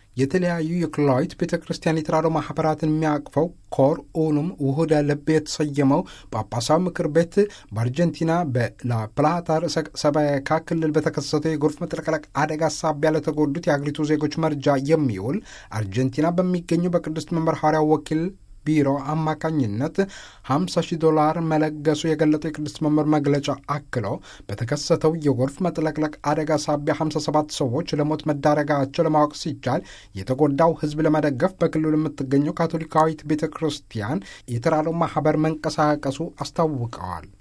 የተለያዩ የክልላዊት ቤተ ክርስቲያን የተራድኦ ማኅበራትን የሚያቅፈው ኮር ኡኑም ውሁደ ልብ የተሰየመው ጳጳሳዊ ምክር ቤት በአርጀንቲና በላፕላታ ርዕሰ ሰበካ ክልል በተከሰተው የጎርፍ መጥለቅለቅ አደጋ ሳቢያ ለተጎዱት የአገሪቱ ዜጎች መርጃ የሚውል አርጀንቲና በሚገኘው በቅድስት መንበር ሐዋርያው ወኪል ቢሮ አማካኝነት 50 ሺህ ዶላር መለገሱ የገለጠው የቅድስት መንበር መግለጫ አክሎ በተከሰተው የጎርፍ መጥለቅለቅ አደጋ ሳቢያ 57 ሰዎች ለሞት መዳረጋቸው ለማወቅ ሲቻል የተጎዳው ሕዝብ ለመደገፍ በክልሉ የምትገኘው ካቶሊካዊት ቤተ ክርስቲያን የተራድኦ ማኅበር መንቀሳቀሱ አስታውቀዋል።